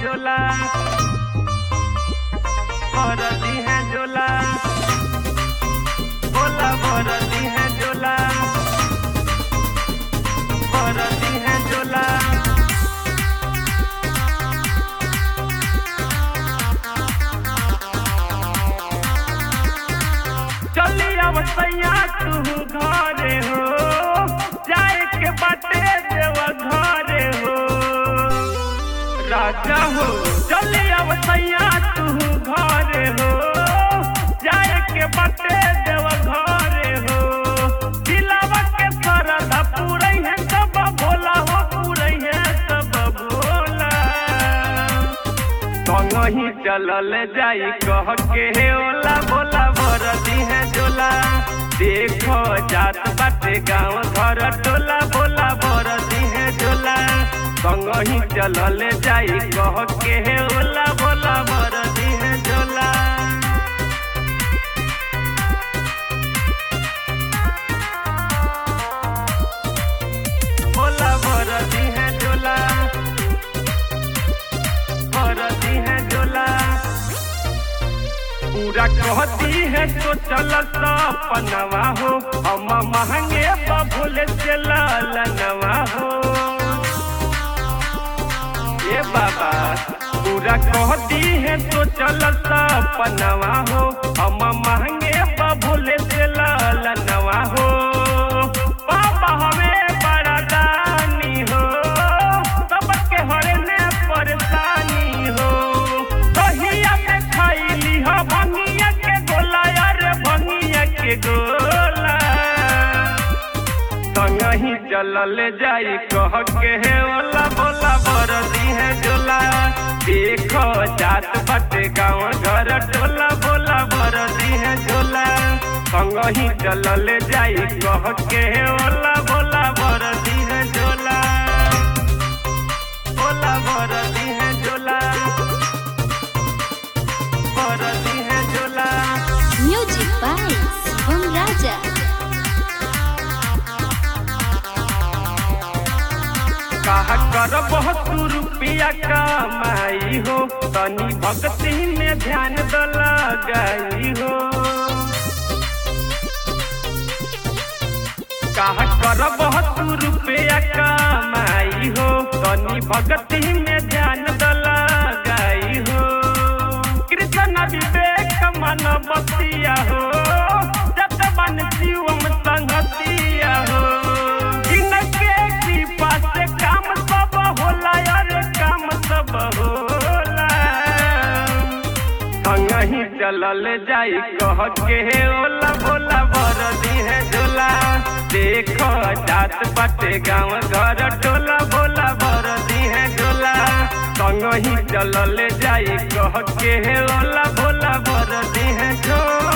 झोला भरती है झोला भोला भरती है झोला भरती है झोला चली अब सैया तू घरे हो जाए के बाटे देव घरे हो राजा हो चली अब सैया तू घरे हो जाए के बाटे देव घरे हो दिलावा के सरदा पूरे है सब भोला हो पूरे है सब भोला संगही चलल जाई कह के हे ओला बोला भरती है झोला देखो जात बाटे गाँव घर टोला बोला भरती है झोला संगही चलल जाई कह के हे ओला बोला भरती है झोला बोला भरती है झोला भरती है झोला पूरा कहती है तो चल सपनवा हो हम महंगे बबुल से ललनवा हो ये बाबा पूरा कहती है तो चल सपनवा हो हम महंगे बबुल से ललनवा हो बाबा हमें बड़ा दानी हो सबके हरने परेशानी हो दहिया में खैली हो भंगिया के गोला यार भंगिया के गोला संगही चलल जाई कह के हे ओला बोला बरदी है झोला देखो जात बटे गाँव घर टोला बोला बरदी है झोला संगही चलल जाई कह के हे ओला बोला बरदी है झोला बोला बरदी है झोला बरदी है झोला Music by Shivam Raja. कहा कर बहुत रुपया कमाई हो तनी भक्ति में ध्यान द लगाई हो कहा कर बहुत रुपया कमाई हो तनी भक्ति में ध्यान द लगाई हो कृष्ण विवेक मन बतिया हो जत मन शिवम संगतिया हो जिनके कृपा से काम सब होला यार काम सब होला संगही चलल जाई कह के हे ओला भोला बरदी है झोला देखो जात बाटे गाँव घर टोला भोला बरदी है झोला संगही चलल जाई कह के हे ओला भोला बरदी है झोला